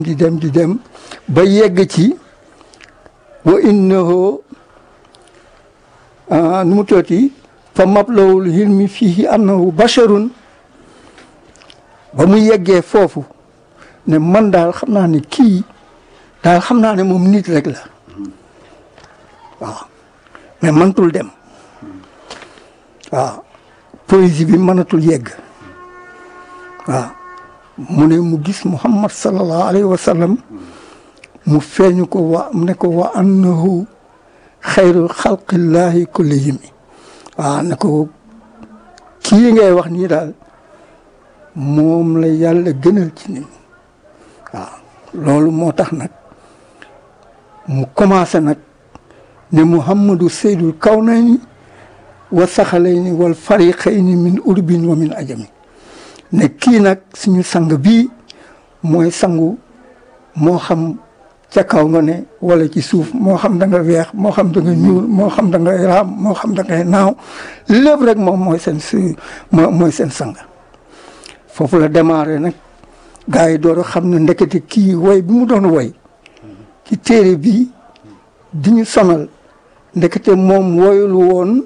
di dem di dem ba yegg ci wa innahu nu mu tooti fa mablawul hilmi fihi annahu basharun ba mu yeggee foofu ne man daal xam naa ne kii daal xam naa ne moom nit rek la waaw mais mënatul dem waaw poésie bi mënatul yegg waaw mu ne mu gis muhammad sallallahu alayhi wa sallam mu feeñu ko wa ne ko wa annahu xayru xalqillahi kullihim waaw ne ko kii ngay wax nii daal moom la yàlla gënal ci nit waaw loolu moo tax nag mu commencé nag ne muhammadu seydul kawnayni wa saxalayni wal fariqayni min urbin wa min ajami ne kii nag suñu sang bii mooy sangu moo xam ca kaw nga ne wala ci suuf moo xam da nga weex moo xam da nga ñuul moo xam da nga raam moo xam da ngay naaw lépp rek moom mooy seen su mooy seen sang foofu la démarré nag gars yi door a xam ne ndekete kii woy bi mu doon woy ci téere bi di ñu sonal ndekete moom woyul woon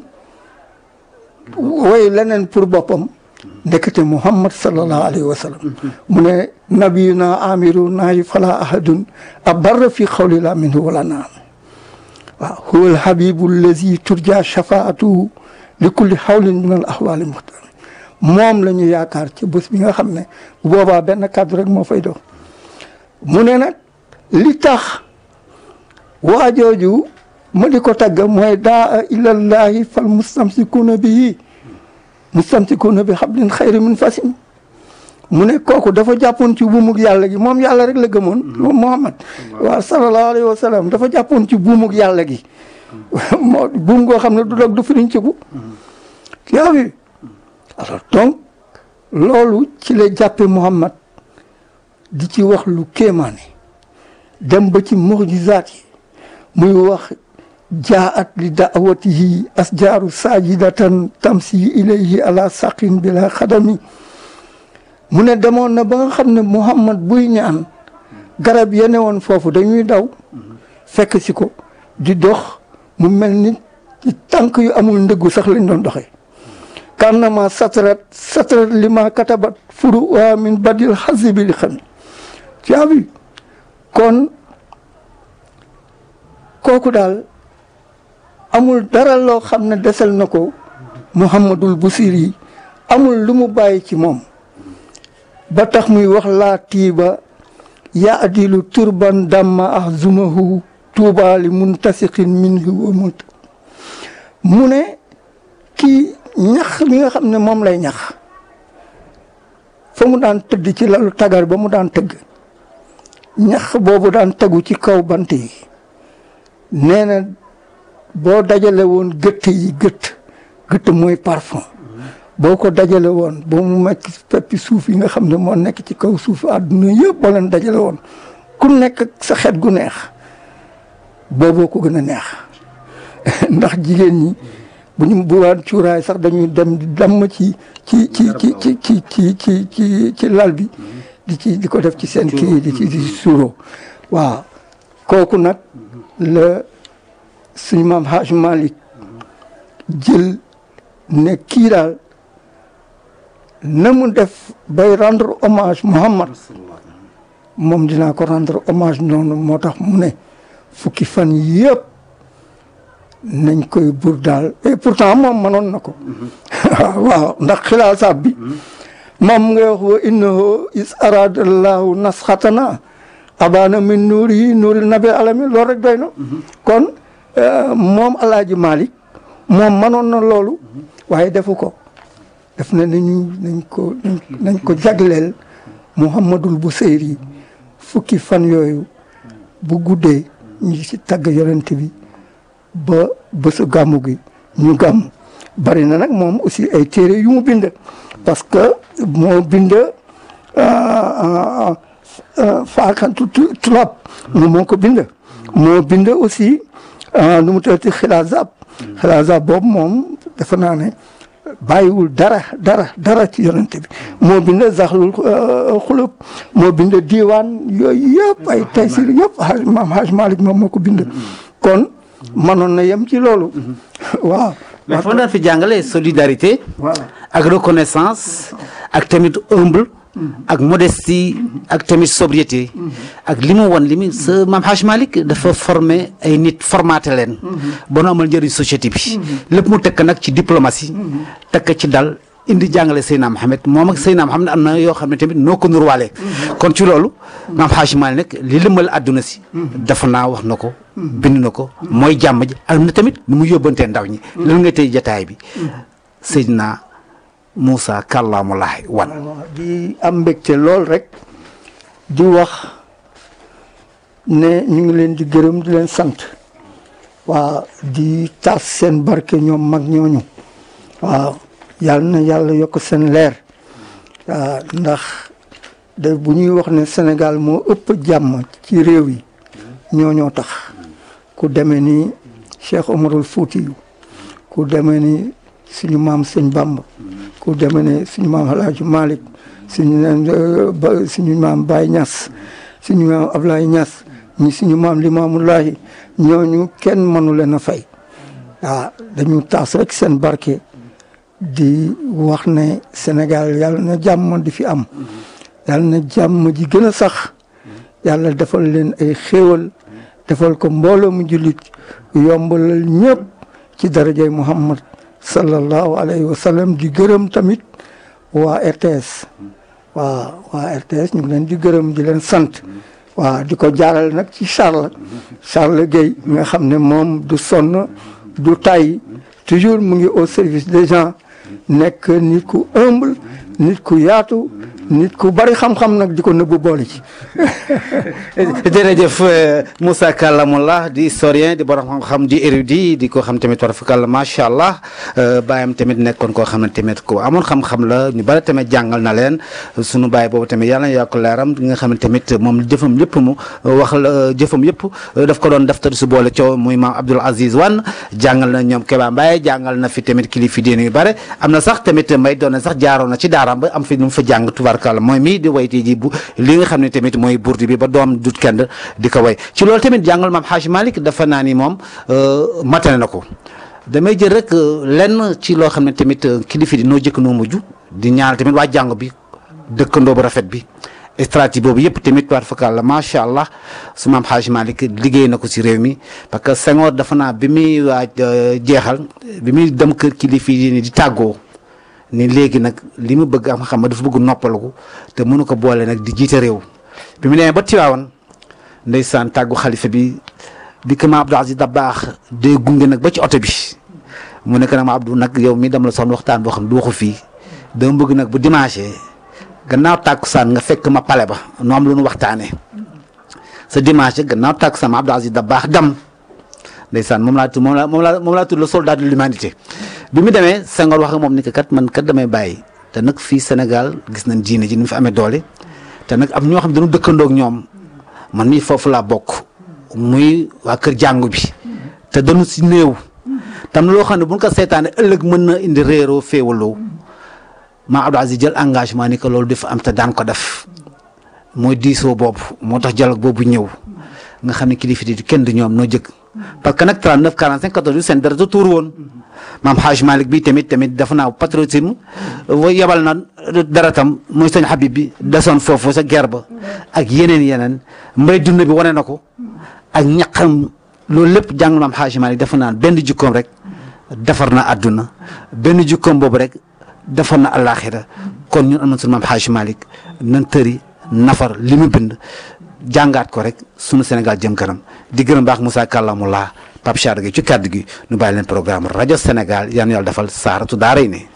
woy leneen pour boppam ndekete muhammad sallallahu alayhi wa sallam mu ne nabiyuna amiru naayi fala ahadun abarra fi xawlila minhu wala naam waaw huwa alhabibu allazi turja shafaatuhu li kulli xawlin min al ahwali muxtar moom la ñu yaakaar ci bés bi nga xam ne bu boobaa benn kàddu rek moo fay dox mu ne nag li tax waajooju ma di ko tagg mooy daa ilallahi fal mustamsikuna bihi mustamsikuna bi hablin xayri min fasim mu ne kooku dafa jàppoon ci buumug yàlla gi moom yàlla rek la gëmoon moom Muhammad waaw sallallahu alayhi wa sallam dafa jàppoon ci buumug yàlla gi moo buum goo xam ne du dog du firiñ ciku yaa wi alors donc loolu ci la jàppe Muhammad di ci wax lu kéemaane dem ba ci mujizaat yi muy wax jaat li daawatihi asjaaru sajidatan tamsi ilayhi ala saqin bila xadami mu ne demoon na ba nga xam ne Muhammad buy ñaan garab yene woon foofu dañuy daw fekk si ko di dox mu mel ni ci tànk yu amul ndëggu sax lañ doon doxee kannama satrat satrat lima katabat furu wa min badil xasibi li xam tu as vu kon kooku daal amul dara loo xam ne desel na ko Muhammadul Busiri amul lu mu bàyyi ci moom ba tax muy wax laa tiiba ya adilu turban damma ah zumahu tuubaali muntasiqin minhu wa mut mu ne kii ñax mi nga xam ne moom lay ñax fa mu daan tëdd ci lalu tagar ba mu daan tëgg ñax boobu daan tegu ci kaw bant yi nee na boo dajale woon gëtt yi gëtt gëtt mooy parfum boo ko dajale woon ba mu mekk peppi suuf yi nga xam ne moo nekk ci kaw suuf àdduna yëpp boo leen dajale woon ku nekk sa xet gu neex booboo ko gën a neex ndax jigéen ñi bu ñu bu waan cuuraay sax dañuy dem di damm ci ci ci ci ci ci ci ci ci ci lal bi di ci di ko def ci seen kii di ci di suuro waaw kooku nag la suñu maam Haj Malick jël ne kii daal na mu def bay rendre hommage Muhammad moom dinaa ko rendre hommage noonu moo tax mu ne fukki fan yëpp nañ koy bur daal et pourtant moom mënoon na ko waaw ndax xilaasaab bi moom nga wax wa innahu is aradallahu nasxatana abana min nuuri yi nuuril nabi alamin loolu rek doy na kon moom alaaji Malick moom mënoon na loolu waaye defu ko def na nañu nañ ko nañ ko jagleel Muhammadul Buseyri fukki fan yooyu bu guddee ñu ci tagg yonent bi ba bésu gàmmu gi ñu gàmm bari na nag moom aussi ay téere yu mu bind parce que moo bind faakantu tulab moom moo ko bind moo bind aussi nu mu tëddee xilaazab xilaazab boobu moom defe naa ne bàyyiwul dara dara dara ci yonente bi moo bind zaxlul xulub moo bind diiwaan yooyu yëpp ay taysir yëpp haj maam haj malik moom moo ko bind kon mënoon na yem ci loolu waaw mais foo daan fi jàngale solidarité voilà ak reconnaissance ak tamit humble ak modestie ak tamit sobriété ak li mu won li mu sa maam Haj Malick dafa formé ay nit formaté leen ba nu amal njëriñ société bi lépp mu tekk nag ci diplomatie tekk ci dal indi jàngale Seydina Mohamed moom ak Seydina Mohamed am na yoo xam ne tamit noo ko nurwaale kon ci loolu maam Haj Malick nag li lëmbal àdduna si dafa naa wax na ko bind na ko mooy jàmm ji am na tamit nu mu yóbbantee ndaw ñi lan nga tey jataay bi Seydina Moussa kàllaamulaay wan di am mbégte lool rek di wax ne ñu ngi leen di gërëm di leen sant waa di taas seen barke ñoom mag ñooñu waaw yàlla na yàlla yokk seen leer waaw ndax de bu ñuy wax ne Sénégal moo ëpp jàmm ci réew yi ñooñoo tax ku demee ni Cheikh Omarul Fuutiyu ku demee ni suñu maam sëñ Bamba ku demee ne suñu maam Alaaji Malick suñu ba suñu maam Baye Niass suñu maam Ablaye Niass ñi suñu maam Limaamullaahi ñooñu kenn mënu leen a fay waaw dañu taas rek seen barke di wax ne Sénégal yàlla na jàmm di fi am yàlla na jàmm ji gën a sax yàlla defal leen ay xéewal defal ko mbooloo mu jullit yombalal ñëpp ci darajay Muhammad sallallahu alayhi wa sallam di gërëm tamit waa RTS waa waa RTS ñu ngi leen di gërëm di leen sant waa di ko jaaral nag ci Charles Charles Guèye nga xam ne moom du sonn du tay toujours mu ngi au service des gens nekk nit ku humble nit ku yaatu nit ku bari xam-xam nag di ko nëbbu boole ci. jërëjëf Moussa Kallamullah di historien di borom xam-xam di érudit di ko xam tamit war fakàlla macha allah bàyyam tamit nekkoon koo xam ne tamit ko amoon xam-xam la ñu bari tamit jàngal na leen sunu bàyyi boobu tamit yàlla na yokk leeram di nga xam ne tamit moom jëfam yëpp mu wax la jëfam yëpp daf ko doon daftar su boole coow muy maam Abdoul Aziz Wan jàngal na ñoom Keba Mbaye jàngal na fi tamit kilifa diine yu bare am na sax tamit may doon na sax jaaroon na ci daaraam ba am fi nu mu fa jàng tubaarkàlla mooy mii di wayti ji bu li nga xam ne tamit mooy burdi bi ba doom dut kenn di ko way ci loolu tamit jàngal maam Haj Malick dafa naa ni moom matane na ko damay jël rek lenn ci loo xam ne tamit kilifa di noo jëkk noo mujj di ñaanal tamit waa jàng bi dëkkandoo bu rafet bi stratégie boobu yëpp tamit war fakal la macha allah su maam Haj Malick liggéey na ko si réew mi parce que Senghor dafa naa bi muy waaj jeexal bi muy dem kër kilifa yi di tàggoo ni léegi nag li mu bëgg am xam dafa bëgg noppalaku te mënu ko boole nag di jiite réew bi mu demee ba Tiwaawan ndeysaan tàggu xalifa bi bi ko ma Abdou Aziz Dabaax day gunge nag ba ci oto bi mu nekk nag ma Abdou nag yow mi dama la soxla waxtaan boo xam ne du waxu fii dama bëgg nag bu dimanche gannaaw tàkkusaan nga fekk ma pale ba nu am lu nu waxtaanee sa dimanche gannaaw tàkkusaan ma Abdou Aziz Dabaax dam ndeysaan moom laa tudd moom laa moom laa moom laa tudd le soldat de l'humanité bi mu demee Senghor wax nga moom ni que kat man kat damay bàyyi te nag fii Sénégal gis nañ diine ji ni mu fi amee doole te nag am ñoo xam ne dañu dëkkandoog ñoom man mii foofu laa bokk muy waa kër jàngu bi te dañu si néew tam loo xam ne bu ñu ko seetaanee ëllëg mën na indi réeroo féewaloo maa Abdou Aziz jël engagement ni que loolu dafa am te daan ko def mooy diisoo boobu moo tax dialogue boobu ñëw nga xam ne kilifa di kenn du ñoom noo jëkk parce que nag 39 45 14 seen dara da tuur woon maam Haj Malick bi tamit tamit dafa naa patriotisme yebal na dara tam mooy sëñ Habib bi desoon foofu sa guerre ba ak yeneen yeneen mbay dund bi wane na ko ak ñaqam loolu lépp jàng maam Haj Malick dafa naan benn jukkoom rek defar na àdduna benn jukkoom boobu rek defar na àllaaxira kon ñun am na sunu maam Haj Malick nan tëri nafar li mu bind jàngaat ko rek sunu Sénégal jëm kanam di gërëm baax Moussa Kallamullah Pape Char gi ci kàddu gi nu bàyyi leen programme rajo Sénégal yal na yàlla defal saaratu daaray ne